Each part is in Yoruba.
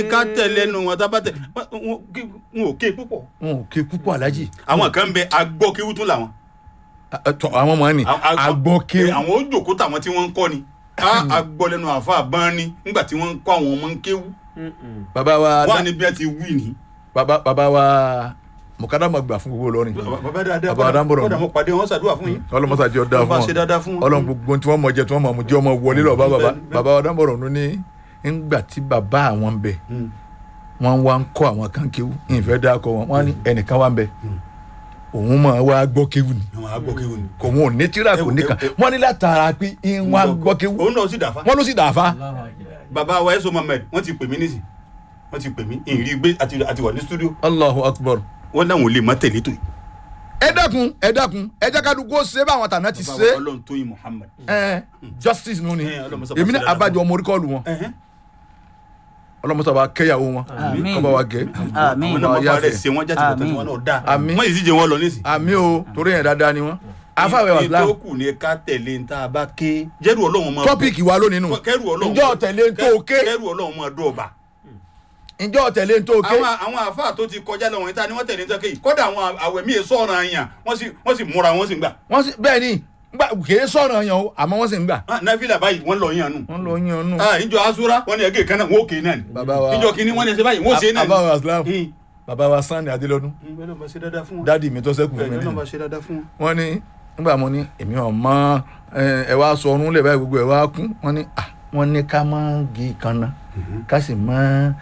ká tẹ̀lé nu wọn tábà tẹ̀ wọn wọn ò ké púpọ̀. wọn ò ké púpọ̀ alájì àwọn kan bẹ agbọ́kéwú tún làwọn. tọ àwọn ọmọ ni agbọ́ké àwọn ó jòkó tàwọn tí wọ́n ń kọ́ ni a agbọ́ lẹ́nu àfa àbọ́n ni nígbà tí wọ́n ń kọ́ àwọn ọmọ ń kéwú. bàbá wa wọ́n á ní bí wọ́n ti wí ni. bàbá bàbá wa mọ̀kádà máa gbà fún gbogbo Ìlọrin bàbá dáadáa Bàbá Adánbọ̀rọ̀ kọ́dà mo pàdé wọn ṣàdúrà fún yín. ọlọmọsá jẹ ọdá Bá fún ṣe dáadáa fún wọn wọn. Ọlọ́run gbogbo tí wọn mọ jẹ tí wọn mọ mu jẹ ọmọ wọlé lọ bá bàbá Bẹ́ẹ̀ni, bẹ́ẹ̀ni. bàbá Adánbọ̀rọ̀ ló ní ńgbà tí bàbá àwọn ń bẹ wọn wá ń kọ́ àwọn kan kéwú ìfẹ́ dákọ wọn wọn ní ẹnìkan wá ń bẹ òun máa wá gbọ́ kéwú ni àwọn agbọ́kéwú ni. kò wọn ò ní tíra kò ní kan wọn ní látara pé ń wá gbọ́ kéwú òun náà sì dàfa. wọn ló sì dàáfà bàbá wa ẹ̀sọ́ mohammed wọ́n ti pè mí nísì wọ́n ti pè mí ìrì gbé àti àti wà ní studio Allahu Akbar wọ́n náà wọ́n lè má tẹ̀lé tó yìí. ẹ dákun ẹ dákun ẹ jẹ́ ká dùgbò ṣe báwọn tàná ti bàbá ṣe wa ọlọ́run tóyin muhammed. ẹ justice nù ni Ẹ, Ọlọ́run sọ èmi ní pàṣẹ dáadáa abájọ ọmọ orí kọ́ọ̀lù wọn Ẹ̀hẹ́n. ọlọmọsá wa kẹyàwó wọn Àmín. kọba wa gẹ Àmín. àwọn náà wọ́n Yáfẹ́. fara ẹ̀ ṣe wọ́n jáde bọ̀tán tí Àmín. wọ́n náà dá Àmín. wọ́n yìí sì jẹ́ wọn lọ nísì. àmì o torí yẹn dáadáa ni wọn afáwẹ ní wàsílám tó kù ní ká tẹ̀lé ní tá a bá ké jẹ́rù ọlọ́run máa tọ́pìkì wa lónìí nù kẹ́rù ọlọ́run ǹjọ́ tẹ̀lé ń tó ké kẹ́rù ọlọ́run máa dún ọba. ǹjọ́ tẹ̀lé ń tó ké àwọn àwọn àáfàá tó ti kọjá lọ wọ̀nyí ta ni wọ́n tẹ̀lé ní tọ́kẹ́ yìí kọ́dà àwọn àwẹ̀ míì sọ̀rọ̀ àyàn wọ́n sì wọ́n sì múra wọ́n sì ń gbà. wọ́n sì bẹ́ẹ̀ ni gbà kìí sọ̀rọ̀ yẹn o àmọ́ wọ́n sì ń gbà Ah, náfìlà báyìí wọ́n lọ yàn nù. wọ́n lọ yan nù. Ah, ìjọ asúra wọ́n ní ẹgẹ́ kan náà wọ́n ó kéé náà ni. bàbá wa ìjọ kìíní wọ́n ní ẹsẹ̀ báyìí wọ́n ó ṣe náà ni. afáwẹ wàsílám Hmm. bàbá wa sanni adélọ́dún Hmm, bẹ́ẹ̀ ló máa ṣe dáadáa fún wọn. dáàdi mi tó sẹ́kù fún mi bẹ́ẹ̀ ló nínú máa ṣe dáadáa fún wọn. wọ́n ní nígbà mo ní èmi ò mọ ẹ ẹ wá sọ ọrùn lẹ báyìí gbogbo ẹ wá kún wọ́n ní à wọ́n ní ká má gé ìkànnà ká sì má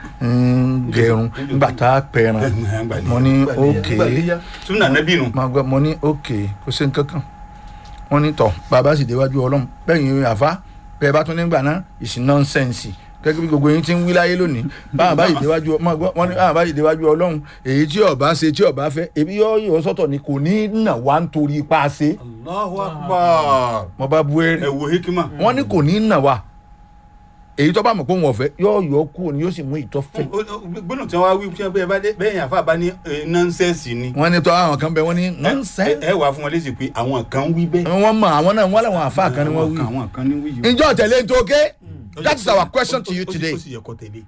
ń gẹrun nígbà tá a pẹran mo ní ókè súnà nẹ́bí nù. máa gbọ́ mo ní ókè kò sí nǹkan kan wọ́n ní tọ̀ bàbá sì déwájú ọlọ́run bẹ́ẹ̀ àfa bẹ́ẹ̀ bá tún nígbà náà ìsìn nọ́nsẹ̀nsì gẹ́gẹ́ bí gbogbo yín ti ń wí láyé lónìí báwọn bá yìí déwájú máa gbọ́ wọ́n ní báwọn bá yìí déwájú ọlọ́run èyí tí ọba ṣe tí ọba fẹ́ ebi yọ yọ sọ́tọ̀ ni kò ní nà wá nítorí ipa ṣe Allahu akbar. mo bá bu ẹ eré wo hikima. wọ́n ní kò ní nà wá èyí tó bá mọ̀ pé òun ọ̀fẹ́ yọ yọ kú ni yóò sì mú ìtọ́ fẹ́ gbọ́dọ̀ tí wọ́n wá wí tí wọ́n bá dé bẹ́ẹ̀ yẹn àfa bá ní eh, nọ́nsẹ̀nsì ni. wọ́n ní tọ́ àwọn kan bẹ wọ́n ní ẹ nọ́ńsẹ́ ẹ wà fún wọn lésì pé àwọn kan wí bẹ́ẹ̀. wọ́n mọ àwọn náà wọ́n làwọn àfa kan ni wọ́n wí. àwọn kan ní wí yìí. ǹjọ́ tẹ̀lé ń tó ké that is our question to you Ó sì- today. ó sì yẹ kó tẹ̀lé.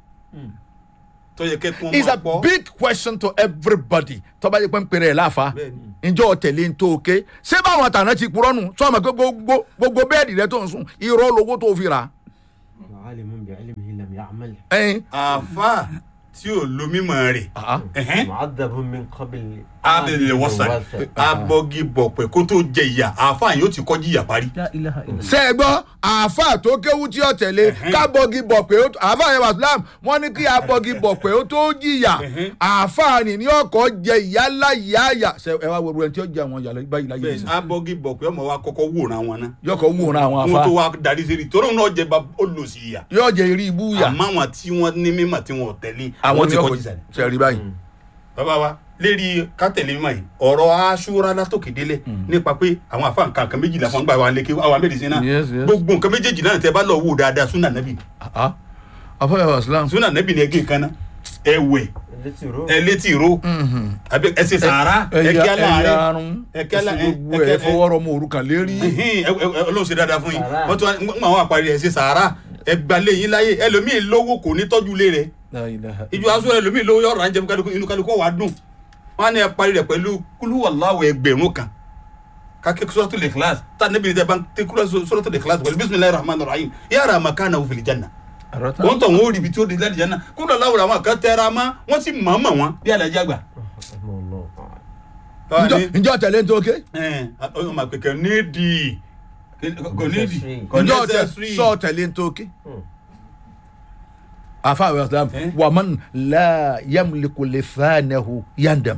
tó yẹ kẹ́kọ̀ọ́ it's a big question to everybody tó bá yẹ pé ń pèrè ẹ̀ láfa Bẹ́ẹ̀ni. ǹjọ́ tẹ̀lé ń tó ké ṣé báwọn àtàná ti purọ́ nù sọ ma pé gbogbo gbogbo bẹ́ẹ̀dì rẹ tó ń sùn irọ́ lówó tó fi rà عالم بعلمه لم يعمل ẹ̀yìn àfa tí ò lo mímọ̀ rẹ̀. ah, ẹ̀hẹ́n. معذب من قبل abẹ́lẹ̀ wọ́sàn abọ́gi bọ̀pẹ̀ kó tó jẹ ìyà àfa yóò ti kọjú ìyà parí. La ilaha illallah. ṣe é gbọ́ àáfà tó kéwú tí ó tẹ̀lé kábọ́gì bọ̀ pé ó àáfà yẹn wàsílám wọ́n ní kí abọ́gì bọ̀ pé ó tó jìyà àáfà ni ní ọkọ̀ jẹ ìyá ńlá ìyá àyà ṣe ẹ wá wo ẹni tí ó jẹ àwọn ìyá báyìí láyé bẹ́ẹ̀ yìí ni abọ́gi bọ̀pẹ̀ ọmọ wa kọ́kọ́ wòran wọn náà. yọkọ̀ wúran àwọn wọ́n àfa tó wá darí sí rí torí òun náà jẹ bá olùsí ìyà. yóò jẹ eré ibú yà àmọ́ àwọn tí wọ́n ní mímọ̀ tí wọ́n ò tẹ̀lé àwọn ti tí kọjú ọkọ̀ ìsàlẹ̀. ṣe rí báyìí bàbá wa lérí kátẹ̀lé mímọ̀ yìí ọ̀rọ̀ aṣúra látòkè délẹ̀ nípa pé àwọn àfa nǹkan kan méjìlá fún gbà wà lékè àwọn amẹ́rìsí náà Yes, yes. gbogbo nǹkan méjèèjì náà tẹ bá lọ wò dáadáa súnà nẹ́bì Ah, àáfà yẹn wàsílám súnà nẹ́bì ni ẹgẹ́ kan náà ẹwẹ̀ التي رو ẹ létí ìró àbí ẹ ṣe sàárà ẹ kí á láàrin arun ẹ kí á lá- ẹsẹ ẹ- gbogbo ẹ kí- ẹ fọwọ́rọ́ mọ òrukàn lérí Ẹhìn, ẹ- ẹ- ẹ- Ọlọ́run ṣe dáadáa fún yín Sàárà. wọ́n tún wá ń àwọn àparí ẹ̀ ṣe sàárà ẹ gbalẹ̀ yín láyé ẹlòmíì lówó kò ní tọ́jú ilé rẹ̀ La ilaha ìjọ aṣọ ẹlòmíì lówó yọ̀ọ̀rọ̀ àǹjẹ̀mú kálukú inú kálukú wà á dùn wọ́n á ní ẹ parí rẹ̀ pẹ̀lú kúlúwàláwọ̀ ẹgbẹ̀rún kan kake suratul ikhlas ta nabi ni ban te kura suratul ikhlas wal bismillahir rahmanir rahim yara makana fil janna Àrọ́tà. wọ́n tọ̀ wọ́n rí ibi tí ó di láti janna kúlọ̀ láwùrọ̀ àwọn kan tẹ́ra ma wọ́n sì mọ̀ mọ̀ wọn bí alájà gbà. رحمه الله تعالى Ǹjọ́- ǹjọ́ tẹ̀lé ń tó ké ọmọ ma pèkè nídìí kò nídìí kò ǹjọ́ tẹ necessary. sọ tẹ̀lé ń tó ké Hmm. àáfà yẹn wàsílám Eh? wàmán la yamliku lisanahu yandam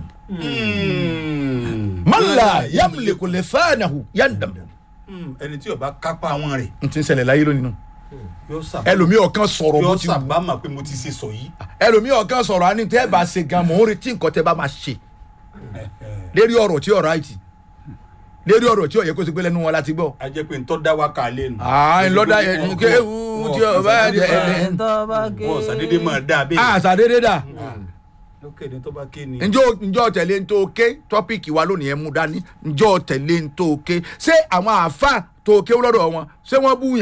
Mm. man la yamliku lisanahu yandam Mm, ẹni tí ó bá kápá wọn rẹ̀ n ti ń ṣẹlẹ̀ láyé lónìí nù yóò sábà ẹlòmíì ọ̀kan sọ̀rọ̀ bó yóò ti wù sábà mà pé mo ti ṣe sọ yìí. ẹlòmíì ọ̀kan sọ̀rọ̀ àní tẹ́ ẹ bá ṣe gan mọ̀ ń retí nǹkan tẹ́ bá máa ṣe lérí ọ̀rọ̀ tí ọ̀rọ̀ àìtì lérí ọ̀rọ̀ tí ọ̀yẹ́ kó ti gbé lẹ́nu wọn láti gbọ́. a jẹ́ pé ntọ́ dá wa kà lé nu. àà ńlọ́dà yẹn kéwù tí ọba jẹ ẹ Ẹni tó bá ké. wọ́n sàdédé máa dá a bẹ́ẹ̀. àṣà dédé dà lókè ní tó bá ké ni. njọ́ njọ́ tẹ̀lé ń tó ké tọ́pìkì wa lónìí ẹ̀ mú dání njọ́ tẹ̀lé ń tó ké ṣé àwọn àáfà tó ké lọ́dọ̀ wọn ṣé wọ́n búyàn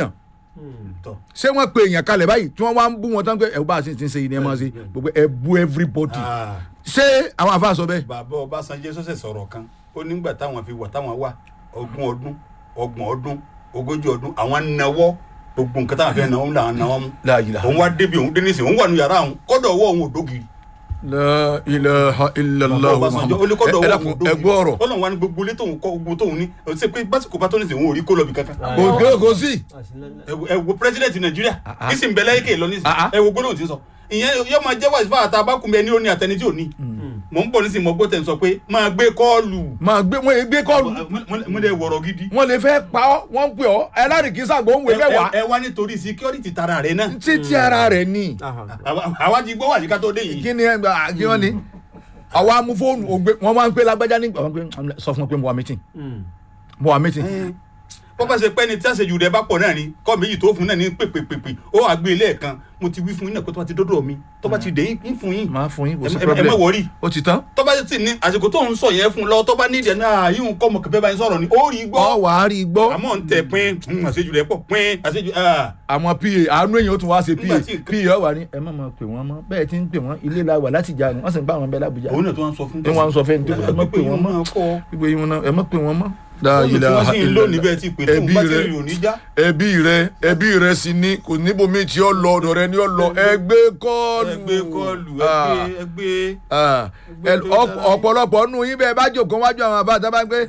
tọ ṣé wọ́n pe èèyàn kalẹ̀ báyìí tí wọ́n wá ń bú wọn tán pé ẹ̀ bá a sì ti ń ṣe yìí ni ẹ máa ṣe gbogbo ẹ bú everybody Ah, ṣé àwọn àfa sọ bẹ́ẹ̀ bàbá Ọbásanjọ́ sọ̀sẹ̀ sọ̀rọ̀ kan ó nígbà táwọn fi wà táwọn wà ogún ọdún ọgbọ̀n ọdún ogójì ọdún àwọn nawọ́ gbogbo nǹkan táwọn fẹ́ náwó làwọn náwó mú La ilaha òun wá débi òun dé nísìnyí òun wà nù yàrá òun kọ́dọ̀ ọwọ́ òun ò dógiri La ilaha illallah Ọbásanjọ́ ó ní kọ́dọ̀ ẹ ọwọ́ dákun òun ò dógiri ẹ gbọ́ ọ̀rọ̀ Ọlọ́run wa ní gbogbo ilé tóun kọ́ gbogbo tóun ní ó ṣe pé básìkò bá tó nísìnyí òun ò rí kó lọ bí kankan kò kò kò sí ẹ wo- ẹ wo president nàìjíríà ah. kí sì ń bẹ lẹ́yìn kéè lọ nísìnyí Ah, ah. ẹ wo gbólóhùn tí ń sọ ìyẹn yóò máa jẹ́ wáṣífà fún àtàbákùnmí ẹni ó ní àtẹni tí ò ní mò ń bọ̀ nísìnyí mo gbọ́ tẹ̀ ń sọ pé máa gbé kọ́ọ̀lù máa gbé wọ́n gbé kọ́ọ̀lù mo lè wọ̀rọ̀ gidi wọ́n lè fẹ́ pa ọ́ wọ́n ń pè ọ́ ẹlẹ́rìí sàgbọ́n wẹ̀ mẹ́wàá ẹ wá nítorí security tara rẹ náà títí ara rẹ̀ ni Àwa- àwa ti gbọ́ wà síká tó dé yìí kí ni ẹ gbà kí wọ́n ní àwa mú fóònù ògbé wọ́n máa ń pè lágbájá nígbà wọ́n pé sọ fún mi pé mo wà mítìn mo wà mítìn bó bá ṣe pẹ́ ni tí àṣejù rẹ bá pọ̀ náà ni kọ́ méjì tó fún náà ní pèpèpèpè ó wàá gbé ilé ẹ̀kan mo ti wí fún yín náà pé tó bá ti dọ́dọ̀ mi tó bá ti dé yín fún yín máa fún yín kò sí ẹ ẹ problem má wọrí ó ti tán tó bá sì ní àsìkò tó ń sọ yẹn fún lọ tó bá nídìí ẹ̀ náà yín kọ́ mọ̀ kẹfẹ́ bá yín sọ̀rọ̀ ni ó rí gbọ́ ọ wà á rí i gbọ́ àmọ́ ń tẹ̀ pín mm, àṣejù rẹ̀ pọ̀ pín àṣejù ah. àwọn pa àánú èèyàn ó tún wá ṣe pa Nígbà tí nǹkan- pa ọ wà ní ẹ má máa pè wọ́n mọ́ bẹ́ẹ̀ ti ń pè wọ́n ilé la wà láti jà ní wọ́n sì ń bá àwọn bẹ́ẹ̀ lábújá òun náà tó wá ń sọ fún ẹ wọ́n á sọ fẹ́ni tó ẹ má pè wọ́n mọ́ gbogbo yín wọn náà ẹ má pè wọ́n mọ́. La fóònù tí wọ́n ilaha sì ń lò níbẹ̀ ti pè tó ń ẹbí bá rẹ tẹ̀lé òní já ẹbí rẹ ẹbí rẹ sì ni kò níbomi tí ó lọ ọ̀dọ̀ rẹ ni ó lọ ẹgbẹ́ kọ́ọ̀lù ẹgbẹ́ kọlù Ah, ẹgbẹ́ ẹgbẹ́ ah. Ẹ- ọ̀pọ̀- ọ̀pọ̀lọpọ̀ nù yín bẹ́ẹ̀ bá jòkó wájú àwọn àbá àtàbá pé